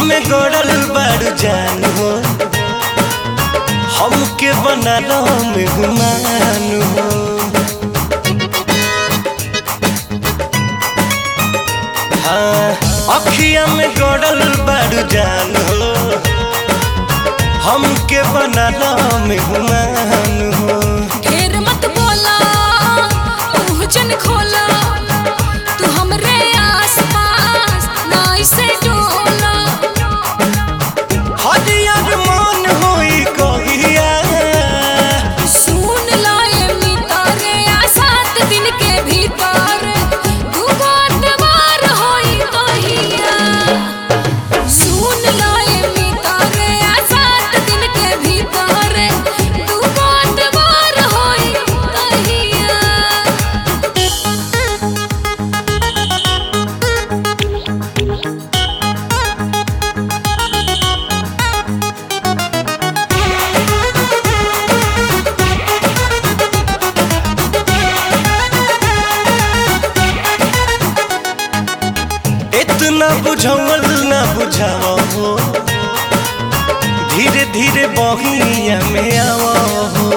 में गड़ल बारू जान हो हमके बनाना में गुमान हो हाँ अखिया में गड़ल बारू जान हो हमके बनाना में गुमान हो ढेर मत बोला मुंह जन खोला तू हमरे आसपास ना इसे डोला हरियर मन होई कहिया सुन लाए मितारे आ सात दिन के भीतर दूगो अतवार होई कहिया सुन लाए मितारे आ सात दिन के भीतर दूगो अतवार होई कहिया इतना बुझावल ना बुझावा हो धीरे धीरे बहिया में आवा हो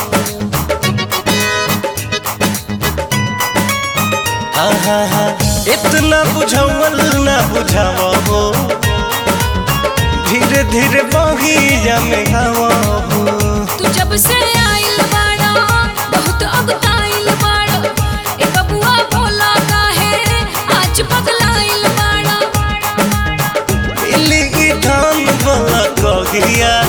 हाँ हाँ हाँ इतना बुझावल ना बुझावा हो धीरे धीरे बहिया में आवा हो तू जब से आइल बाड़ा बहुत अगताइल बाड़ा ए बबुआ भोला काहे आज पगलाइल बाड़ा इली धान वाला कहिया